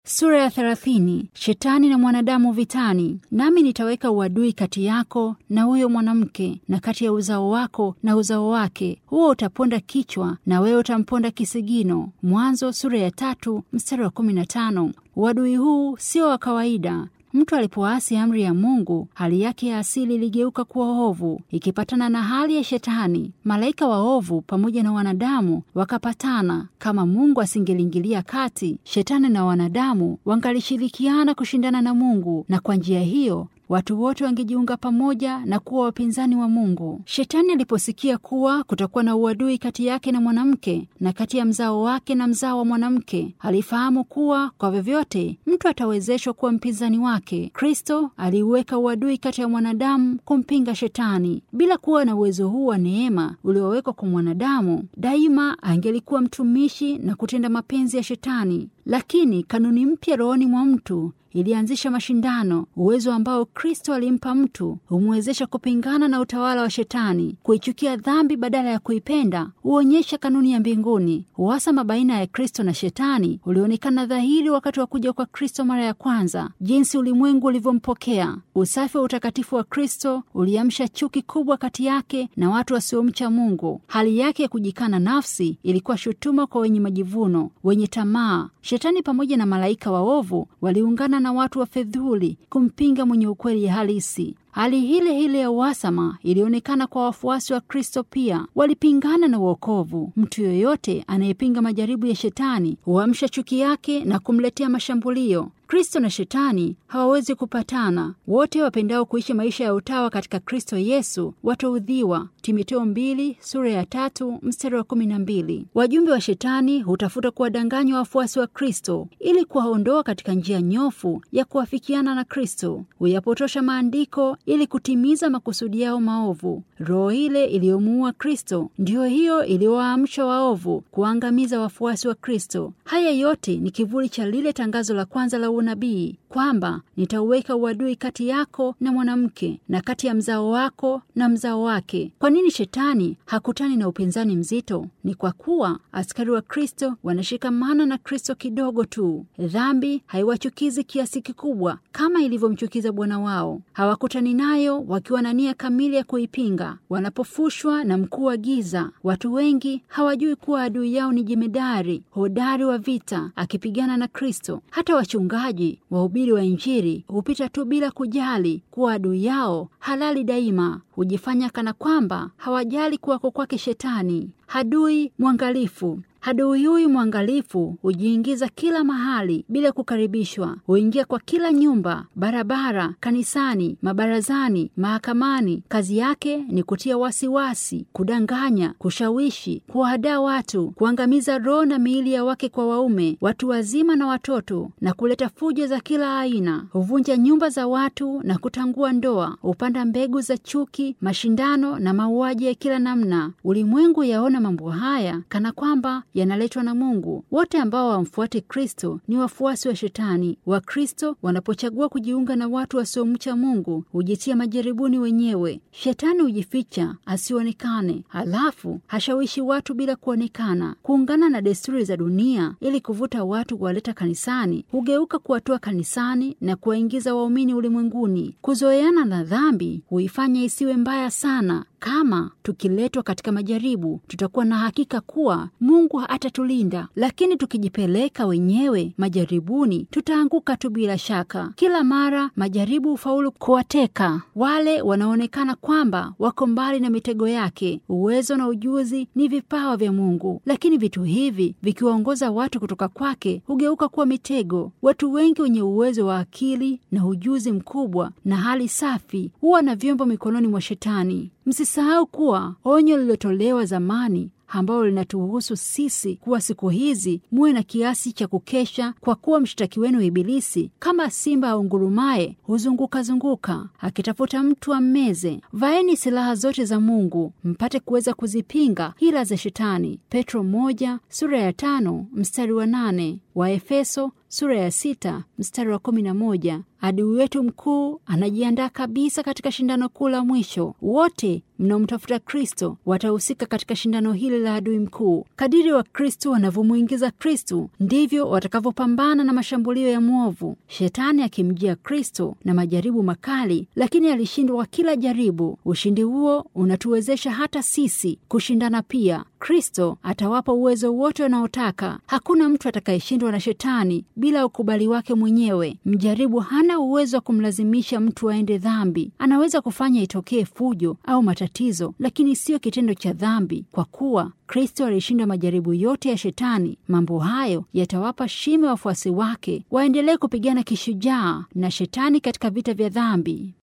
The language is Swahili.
Sura ya thelathini. Shetani na mwanadamu vitani. Nami nitaweka uadui kati yako na huyo mwanamke, na kati ya uzao wako na uzao wake, huo utaponda kichwa na wewe utamponda kisigino. Mwanzo sura ya tatu mstari wa kumi na tano. Uadui huu sio wa kawaida. Mtu alipoasi amri ya Mungu, hali yake ya asili iligeuka kuwa ovu, ikipatana na hali ya Shetani. Malaika waovu pamoja na wanadamu wakapatana. Kama Mungu asingeliingilia kati, Shetani na wanadamu wangalishirikiana kushindana na Mungu, na kwa njia hiyo watu wote wangejiunga pamoja na kuwa wapinzani wa Mungu. Shetani aliposikia kuwa kutakuwa na uadui kati yake na mwanamke na kati ya mzao wake na mzao wa mwanamke, alifahamu kuwa kwa vyovyote mtu atawezeshwa kuwa mpinzani wake. Kristo aliuweka uadui kati ya mwanadamu kumpinga Shetani. Bila kuwa na uwezo huu wa neema uliowekwa kwa mwanadamu, daima angelikuwa mtumishi na kutenda mapenzi ya Shetani. Lakini kanuni mpya rohoni mwa mtu ilianzisha mashindano. Uwezo ambao Kristo alimpa mtu humwezesha kupingana na utawala wa Shetani. Kuichukia dhambi badala ya kuipenda huonyesha kanuni ya mbinguni. Uhasama baina ya Kristo na Shetani ulionekana dhahiri wakati wa kuja kwa Kristo mara ya kwanza, jinsi ulimwengu ulivyompokea. Usafi wa utakatifu wa Kristo uliamsha chuki kubwa kati yake na watu wasiomcha Mungu. Hali yake ya kujikana nafsi ilikuwa shutuma kwa wenye majivuno, wenye tamaa. Shetani pamoja na malaika waovu waliungana na watu wa fedhuli kumpinga mwenye ukweli halisi. Hali hile hile ya uhasama ilionekana kwa wafuasi wa Kristo pia, walipingana na uokovu. Mtu yoyote anayepinga majaribu ya Shetani huamsha chuki yake na kumletea mashambulio. Kristo na Shetani hawawezi kupatana. Wote wapendao kuishi maisha ya utawa katika Kristo Yesu wataudhiwa. Timotheo mbili sura ya tatu mstari wa kumi na mbili. Wajumbe wa Shetani hutafuta kuwadanganya wafuasi wa Kristo ili kuwaondoa katika njia nyofu ya kuafikiana na Kristo. Huyapotosha maandiko ili kutimiza makusudi yao maovu. Roho ile iliyomuua Kristo ndiyo hiyo iliyowaamsha waovu kuwaangamiza wafuasi wa Kristo. Haya yote ni kivuli cha lile tangazo la kwanza la unabii kwamba nitauweka uadui kati yako na mwanamke na kati ya mzao wako na mzao wake. Kwa nini Shetani hakutani na upinzani mzito? Ni kwa kuwa askari wa Kristo wanashikamana na Kristo kidogo tu. Dhambi haiwachukizi kiasi kikubwa kama ilivyomchukiza Bwana wao. Hawakutani nayo wakiwa na nia kamili ya kuipinga. Wanapofushwa na mkuu wa giza, watu wengi hawajui kuwa adui yao ni jemedari hodari wa vita akipigana na Kristo. Hata wachungaji wahubiri wa Injili hupita tu bila kujali kuwa adui yao halali daima. Hujifanya kana kwamba hawajali kuwako kwake Shetani. Hadui mwangalifu Hadui huyu mwangalifu hujiingiza kila mahali bila kukaribishwa. Huingia kwa kila nyumba, barabara, kanisani, mabarazani, mahakamani. Kazi yake ni kutia wasiwasi, kudanganya, kushawishi, kuwahadaa watu, kuangamiza roho na miili ya wake kwa waume, watu wazima na watoto, na kuleta fujo za kila aina. Huvunja nyumba za watu na kutangua ndoa. Hupanda mbegu za chuki, mashindano na mauaji ya kila namna. Ulimwengu yaona mambo haya kana kwamba yanaletwa na Mungu. Wote ambao wamfuate Kristo ni wafuasi wa Shetani. Wakristo wanapochagua kujiunga na watu wasiomcha Mungu hujitia majaribuni wenyewe. Shetani hujificha asionekane, halafu hashawishi watu bila kuonekana. Kuungana na desturi za dunia ili kuvuta watu kuwaleta kanisani hugeuka kuwatoa kanisani na kuwaingiza waumini ulimwenguni. Kuzoeana na dhambi huifanya isiwe mbaya sana. Kama tukiletwa katika majaribu, tutakuwa na hakika kuwa Mungu atatulinda, lakini tukijipeleka wenyewe majaribuni, tutaanguka tu bila shaka. Kila mara majaribu hufaulu kuwateka wale wanaonekana kwamba wako mbali na mitego yake. Uwezo na ujuzi ni vipawa vya Mungu, lakini vitu hivi vikiwaongoza watu kutoka kwake hugeuka kuwa mitego. Watu wengi wenye uwezo wa akili na ujuzi mkubwa na hali safi huwa na vyombo mikononi mwa Shetani. Msisahau kuwa onyo lililotolewa zamani ambalo linatuhusu sisi kuwa siku hizi muwe na kiasi cha kukesha, kwa kuwa mshtaki wenu Ibilisi kama simba aungurumaye huzunguka-zunguka akitafuta mtu ammeze. Vaeni silaha zote za Mungu mpate kuweza kuzipinga hila za Shetani. Petro moja sura ya tano mstari wa nane. Waefeso sura ya sita mstari wa kumi na moja. Adui wetu mkuu anajiandaa kabisa katika shindano kuu la mwisho. Wote mnaomtafuta Kristo watahusika katika shindano hili la adui mkuu. Kadiri wa Kristo wanavyomwingiza Kristo, ndivyo watakavyopambana na mashambulio ya mwovu. Shetani akimjia Kristo na majaribu makali, lakini alishindwa kwa kila jaribu. Ushindi huo unatuwezesha hata sisi kushindana pia. Kristo atawapa uwezo wote wanaotaka. Hakuna mtu atakayeshindwa na Shetani bila ukubali wake mwenyewe. Mjaribu hana uwezo wa kumlazimisha mtu aende dhambi. Anaweza kufanya itokee fujo au matatizo, lakini siyo kitendo cha dhambi, kwa kuwa Kristo alishinda majaribu yote ya Shetani. Mambo hayo yatawapa shime wafuasi wake waendelee kupigana kishujaa na Shetani katika vita vya dhambi.